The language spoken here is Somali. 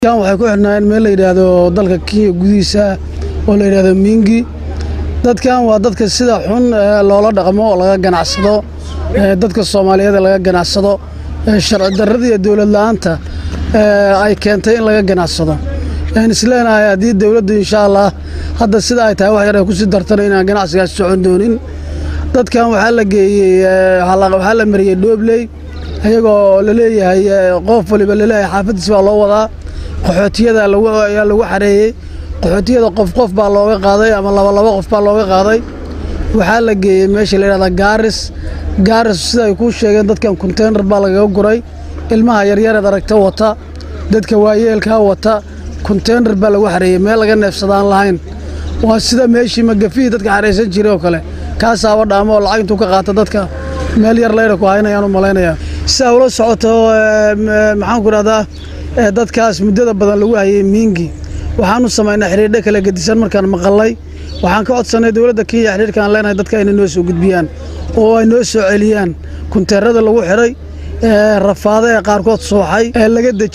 kan waxay ku xidhnaayeen meel la yidhaahdo dalka kenya gudihiisa oo la yidhaahdo mingi dadkan waa dadka sida xun ee loola dhaqmo oo laga ganacsado ee dadka soomaaliyeed ee laga ganacsado ee sharci darrada iyo dowlad la'aanta ee ay keentay in laga ganacsado aan isleenahay haddii dowladdu insha allah hadda sida ay tahay wax yar ay kusii dartana inaan ganacsigaas socon doonin dadkan waxaa la geeyey ee, waxaa la- waxaa la mariyey dhoobley ayagoo la leeyahay ee, qof waliba laleeyahay xaafadiis baa loo wadaa qaxootiyada lagu ayaa lagu xareeyey qaxootiyada qof qof baa looga qaaday ama laba laba qof baa looga qaaday waxaa la geeyey meesha la yidhahda gaaris gaaris sida ay kuu sheegeen dadkan konteynar baa lagaga guray ilmaha yaryareed aragta wata dadka waayeelkaa wata konteynar baa lagu xareeyey meel laga neefsadaan lahayn waa sida meeshii magafihii dadka xaraysan jiray oo kale kaasaaba dhaamo oo lacag intuu ka qaata dadka meel yar leyra ku haynayaan u malaynayaa sidaa ula socoto ee, m- maxaan ku dhahdaa ee, dadkaas muddada badan lagu hayay miingi waxaanu samaynaa xidhiidho kala gedisan markaan maqalay waxaan ka codsanay dowladda kenya xidhiidhkaan leenahay dadka inay noo soo gudbiyaan oo ay noo soo celiyaan kunteerada lagu xidhay ee rafaada ee qaarkood suuxay ee laga deji